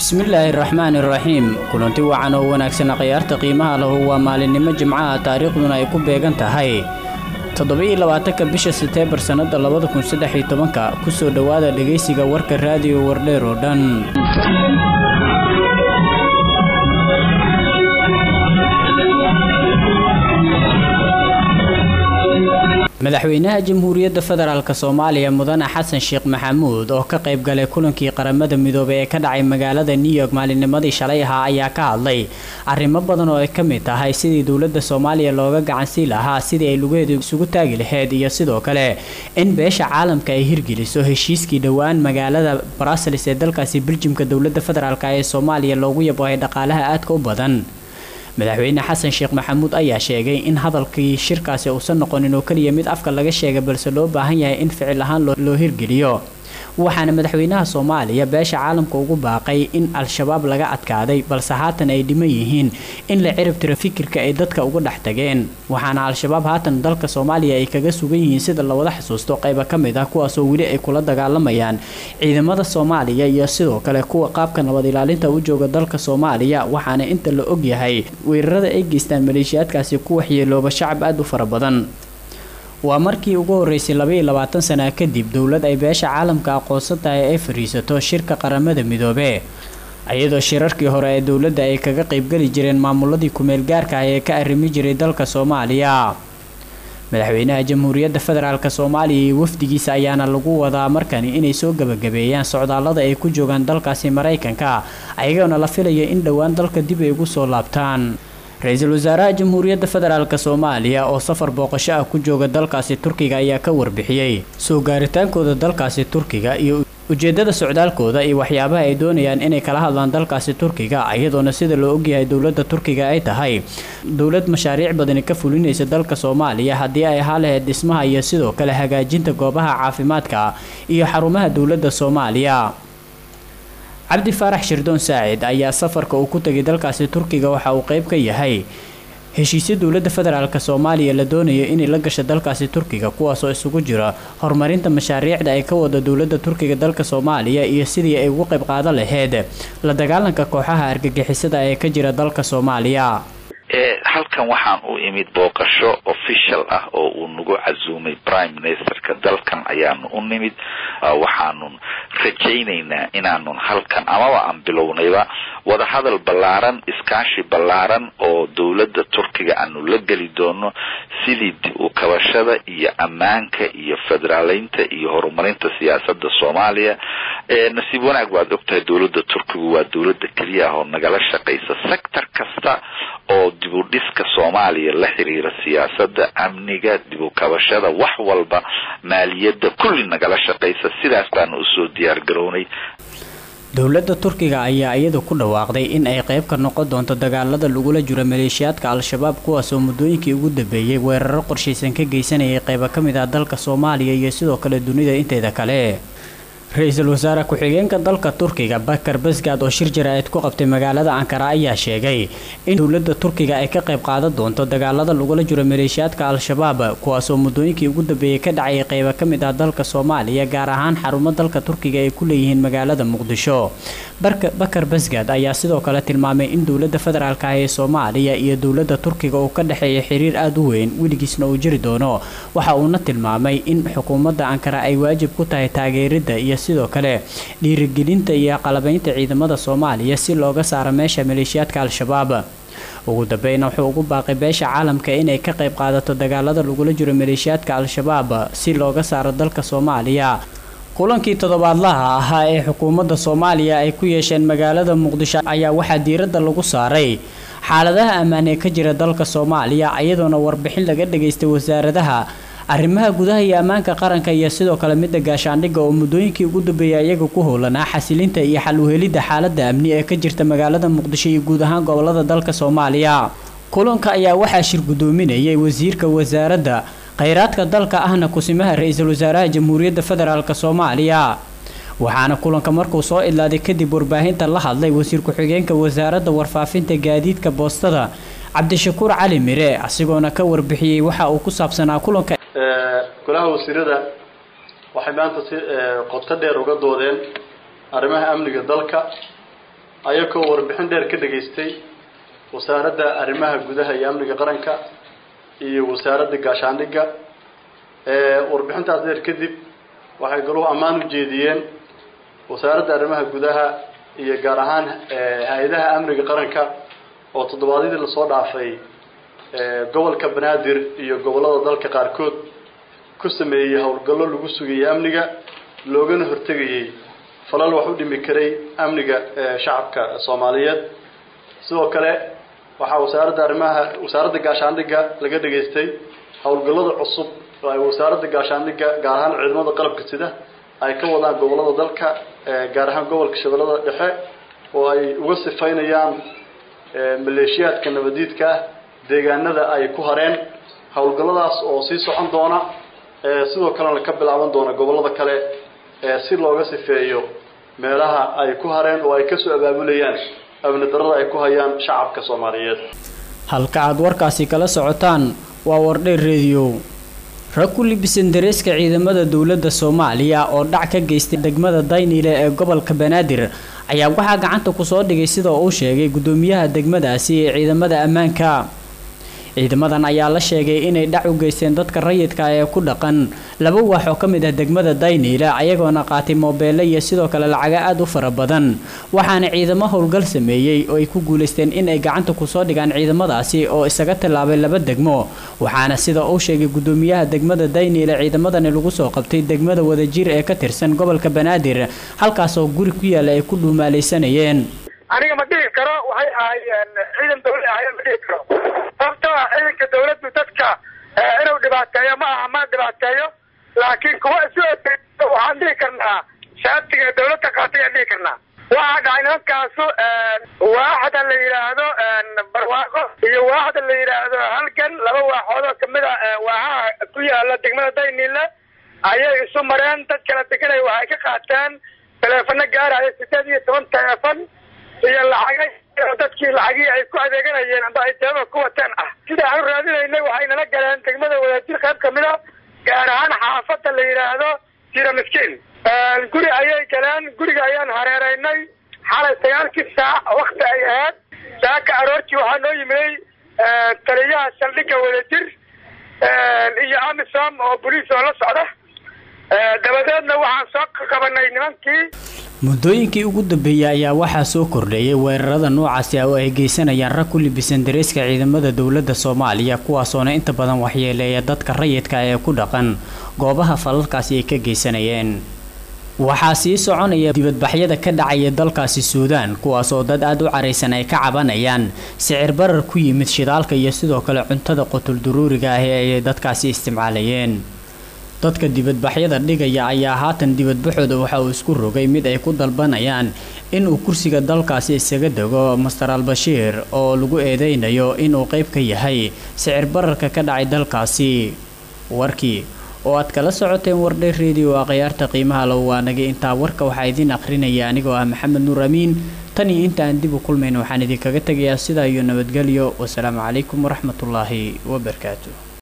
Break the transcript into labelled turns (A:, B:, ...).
A: bismillaahi raxmaani raxiim kulanti wacan oo wanaagsan khiyaarta qiimaha lahu waa maalinimo jimcaha taariikhduna ay ku beegan tahay toddoba-iyo labaatanka bisha seteembar sannada labada kun saddex iyo tobanka kusoo dhowaada dhegaysiga warka raadiyo wardheer oo dhan madaxweynaha jamhuuriyadda federaalk soomaaliya mudane xasan sheekh maxamuud oo ka qayb galay kulankii qaramada midoobey ee ka dhacay magaalada new york maalinnimadii shalay ahaa ayaa ka hadlay arrimo badan oo ay ka mid tahay sidii dowladda soomaaliya looga gacansii lahaa sidii ay lugaheedu isugu taagi lahayd iyo sidoo kale in beesha caalamka ay hirgeliso heshiiskii dhowaan magaalada brussels ee dalkaasi beljimka dowladda federaalk ee soomaaliya loogu yabohay dhaqaalaha aadka u badan madaxweyne xasan sheekh maxamuud ayaa sheegay in hadalkii shirkaasi uusan noqonin oo keliya mid afka laga sheegay balse loo baahan yahay in ficil ahaan loo hirgeliyo waxaana madaxweynaha soomaaliya beesha caalamka ugu baaqay in al-shabaab laga adkaaday balse haatan ay dhiman yihiin in la cirib tiro fikirka ay dadka uga dhex tageen waxaana al-shabaab haatan dalka soomaaliya ay kaga sugan yihiin sida lawada xusuusto qayba ka mid ah kuwaasoo weli ay kula dagaalamayaan ciidamada soomaaliya iyo sidoo kale kuwa qaabka nabad ilaalinta u jooga dalka soomaaliya waxaana inta la ogyahay weerarada ay geystaan maleeshiyaadkaasi ku waxyeelooba shacab aada u fara badan waa markii ugu horeysay labaiyo labaatan sana kadib dowlad ay beesha caalamka aqoonsan tahay ay fadhiisato shirka qaramada midoobe iyadoo shirarkii hore ee dowladda ay kaga qaybgeli jireen maamuladii kumeel gaarka ah ee ka arrimi jiray dalka soomaaliya madaxweynaha jamhuuriyadda federaalk soomaaliya iyo wafdigiisa ayaana lagu wadaa markani inay soo gebagabeeyaan socdaallada ay ku joogaan dalkaasi maraykanka ayagoona la filaya in dhowaan dalka dib ay ugu soo laabtaan ra-iisul wasaaraha jamhuuriyadda federaalk soomaaliya oo safar booqasho ah ku jooga dalkaasi turkiga ayaa ka warbixiyey soo gaaritaankooda dalkaasi turkiga iyo ujeedada socdaalkooda iyo waxyaabaha ay doonayaan inay kala hadlaan dalkaasi turkiga iyadoona sida loo ogyahay dowladda turkiga ay tahay dowlad mashaariic badani ka fulinaysa dalka soomaaliya haddii ay ahaa lahayd dhismaha iyo sidoo kale hagaajinta goobaha caafimaadka iyo xarumaha dowladda soomaaliya cabdi faarax shirdoon saacid ayaa safarka uu ku tegay dalkaasi turkiga waxa uu qayb ka yahay heshiisyo dowladda federaalk soomaaliya la doonayo inay la gasho dalkaasi turkiga kuwaasoo isugu jira horumarinta mashaariicda ay ka wada dowladda turkiga dalka soomaaliya iyo sidii ay ugu qayb qaadan lahayd la dagaalanka kooxaha argagixisada ee ka jira dalka soomaaliya
B: halkan waxaan u imid booqasho official ah oo uu nagu casuumay prime ministerka dalkan ayaanu u nimid waxaanun rajaynaynaa inaanun halkan amaba aan bilownayba wadahadal ballaaran iskaashi ballaaran oo dowladda turkiga aanu la geli doono sidii dib u kabashada iyo ammaanka iyo federaaleynta iyo horumarinta siyaasada soomaaliya nasiib wanaag waad ogtahay dowladda turkigu waa dowladda keliya ah oo nagala shaqaysa sector kasta oo dib u dhiska soomaaliya la xiriira siyaasada amniga dib u kabashada wax walba maaliyadda kulli nagala shaqaysa sidaas baanu usoo diyaar garownay
A: dowladda turkiga ayaa iyadu ku dhawaaqday in ay qayb ka noqon doonto dagaalada lagula jiro maleeshiyaadka al-shabaab kuwaasoo muddooyinkii ugu dambeeyey weeraro qorshaysan ka geysanayay qaybo ka mid ah dalka soomaaliya iyo sidoo kale dunida inteeda kale ra-iisul wasaare ku-xigeenka dalka turkiga bakar basgaad oo shir jaraa'id ku qabtay magaalada ankara ayaa sheegay in dowladda turkiga ay ka qayb qaadan doonto dagaalada lagula jiro maleeshiyaadka al-shabaab kuwaasoo muddooyinkii ugu dambeeyey ka dhacayay qaybo ka mid ah dalka soomaaliya gaar ahaan xarumo dalka turkiga ay ku leeyihiin magaalada muqdisho bakar basgaad ayaa sidoo kale tilmaamay in dowladda federaalk ah ee soomaaliya iyo dowladda turkiga uu ka dhexeeya xiriir aada u weyn weligiisna uu jiri doono waxa uuna tilmaamay in xukuumadda ankara ay waajib ku tahay taageeridda iyo sidoo kale dhiirigelinta iyo qalabaynta ciidamada soomaaliya si looga saaro meesha maleeshiyaadka al-shabaab ugu dambeyna wuxuu ugu baaqay beesha caalamka inay ka qayb qaadato dagaalada lagula jiro maleeshiyaadka al-shabaab si looga saaro dalka soomaaliya kulankii toddobaadlaha ahaa ee xukuumadda soomaaliya ay ku yeesheen magaalada muqdisho ayaa waxaa diiradda lagu saaray xaaladaha ammaan ee ka jira dalka soomaaliya iyadoona warbixin laga dhageystay wasaaradaha arrimaha gudaha iyo ammaanka qaranka iyo sidoo kale midda gaashaandhigga oo muddooyinkii ugu dambeeyay iyaga ku howlanaa xasilinta iyo xal uhelidda xaaladda amni ee ka jirta magaalada muqdisho iyo guud ahaan gobolada dalka soomaaliya kulanka ayaa waxaa shir guddoominayay wasiirka wasaaradda khayraadka dalka ahna kusimaha ra-iisul wasaaraha jamhuuriyadda federaalk soomaaliya waxaana kulanka markuu soo idlaaday kadib warbaahinta la hadlay wasiir ku-xigeenka wasaaradda warfaafinta gaadiidka boostada cabdishakuur cali mire asigoona ka warbixiyey waxa uu ku saabsanaa kulanka
C: golaha wasiirada waxay maanta si qoto dheer uga doodeen arrimaha amniga dalka ayagoo warbixin dheer ka dhageystay wasaaradda arrimaha gudaha iyo amniga qaranka iyo wasaaradda gaashaandhigga warbixintaas dheer kadib waxay galuhu ammaan u jeediyeen wasaaradda arrimaha gudaha iyo gaar ahaan hay-adaha amniga qaranka oo toddobaadyadii lasoo dhaafay gobolka banaadir iyo gobollada dalka qaarkood ku sameeyey howlgallo lagu sugayay amniga loogana hortegayay falal wax u dhimi karay amniga shacabka soomaaliyeed sidoo kale waxaa wasaaradda arrimaha wasaaradda gaashaandhigga laga dhageystay howlgallada cusub oo ay wasaaradda gaashaandhigga gaar ahaan ciidamada qalabka sida ay ka wadaan gobollada dalka gaar ahaan gobolka shabeellada dhexe oo ay uga sifaynayaan maleeshiyaadka nabadiidka ah deegaanada ay ku hareen howlgalladaas oo sii socon doona sidoo kalena ka bilaaban doona gobollada kale si looga sifeeyo meelaha ay ku hareen oo ay kasoo abaabulayaan amni darada ay ku hayaan shacabka soomaaliyeed
A: halka aad warkaasi kala socotaan waa wardheer rediyo rag ku libisan dareeska ciidamada dowladda soomaaliya oo dhac ka geystay degmada dayniile ee gobolka banaadir ayaa waxaa gacanta kusoo dhigay sida uu sheegay gudoomiyaha degmadaasi ee ciidamada ammaanka ciidamadan ayaa la sheegay inay dhac u geysteen dadka rayidka ee ku dhaqan laba waax oo ka mid ah degmada dayniile ayagoona qaatay moobeelle iyo sidoo kale lacaga aada u fara badan waxaana ciidamo howlgal sameeyey oo ay ku guulaysteen inay gacanta kusoo dhigaan ciidamadaasi oo isaga tallaabay laba degmo waxaana sida uu sheegay gudoomiyaha degmada dayniile ciidamadani lagu soo qabtay degmada wadajir ee ka tirsan gobolka banaadir halkaasoo guri ku yaala ay ku dhuumaalaysanayeen
D: aniga ma dhihi karo waxay ahaayeen ciidan dawlad ahaayeen ma dhihi karo sababtoo ah ciidanka dawladdu dadka inuu dhibaateeyo ma aha ma dhibaateeyo laakiin kuwa isu waxaan dhihi karnaa shaatiga dawladda qaatay aan dhihi karnaa waxaa dhacay nimankaasu waaxda la yidhaahdo barwaaqo iyo waaxda la yidhaahdo halgan laba waaxood oo kamid a waaxaha ku yaala degmada dayniile ayay isu mareen dad kala deganay waxay ka qaateen taleefano gaaraya sideed iyo toban taleefon iyo lacagay dadkii lacagii ay ku adeeganayeen amba ay teema ku wateen ah sida aan u raadinaynay waxay nala galeen degmada wadajir qayb kamid a gaar ahaan xaafada la yidhaahdo jira miskiin guri ayay galeen guriga ayaan hareeraynay xalay sagaalkii saac wakti ay ahayd saaka aroortii waxaa noo yimiday taliyaha saldhigga wadajir iyo amisom oo boliis oo la socda dabadeedna waxaan soo qabanay nimankii
A: muddooyinkii ugu dambeeyey ayaa waxaa soo kordheeyay weerarada noocaasi ah oo ay geysanayaan rag ku libisan dareeska ciidamada dowladda soomaaliya kuwaasoona inta badan waxyeeleeya dadka rayidka ee ku dhaqan goobaha falalkaasi ay ka geysanayeen waxaa sii soconaya dibadbaxyada ka dhacaya dalkaasi suudaan kuwaasoo dad aada u caraysan ay ka cabanayaan sicir barar ku yimid shidaalka iyo sidoo kale cuntada qutul duruuriga ah ee ay dadkaasi isticmaalayeen dadka dibadbaxyada dhigaya ayaa haatan dibadbaxooda waxa uu isku rogay mid ay ku dalbanayaan inuu kursiga dalkaasi isaga dego master al-bashiir oo lagu eedeynayo inuu qayb ka yahay sicir bararka ka dhacay dalkaasi warkii oo aad kala socoteen wardhay redio a khayaarta qiimaha low waanagay intaa warka waxaa idiin akhrinaya anigoo ah maxamed nuur amiin tan iyo inta aan dib u kulmayn waxaan idinkaga tegayaa sidaa iyo nabadgelyo wasalaamu calaykum waraxmatullaahi wabarakaatu